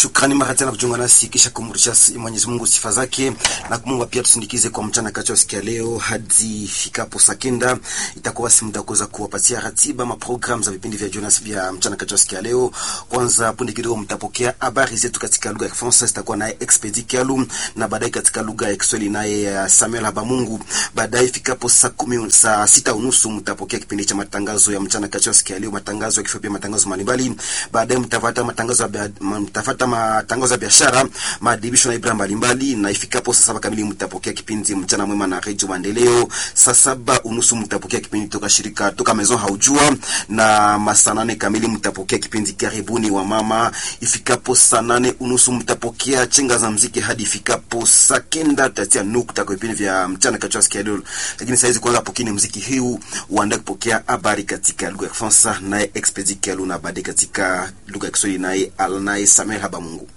Shukrani mara tena kujiunga nasi kisha kumrudisha Mwenyezi Mungu sifa zake na kumwomba pia tusindikize kwa mchana kati wa siku ya leo hadi fikapo saa kenda. Itakuwa basi muda kuweza kuwapatia ratiba ma program za vipindi vya Jonas vya mchana kati wa siku ya leo. Kwanza punde kidogo mtapokea habari zetu katika lugha ya Kifaransa, zitakuwa naye Expedi Kialu na baadaye katika lugha ya Kiswahili naye Samuel Habamungu. Baadaye fikapo saa kumi saa sita unusu mtapokea kipindi cha matangazo ya mchana kati wa siku ya leo, matangazo ya kifupi, matangazo mbalimbali. Baadaye mtafuata matangazo ya mtafuata matangazo ya biashara, maadhibisho na ibra mbalimbali, na ifikapo saa saba kamili mtapokea kipindi mchana mwema na redio Maendeleo. Saa saba unusu mtapokea kipindi toka shirika toka Maison Haujua, na masaa nane kamili mtapokea kipindi karibuni wa mama. Ifikapo saa nane unusu mtapokea chenga za mziki hadi ifikapo saa kenda tutatia nukta kwa vipindi vya mchana kati ya siku ya leo. Lakini saizi kwanza pokeni mziki huu uandae kupokea habari katika lugha ya Kifaransa naye Expedi Kialu na baadaye katika lugha ya Kiswahili naye Alnaye Samuel Habamungu.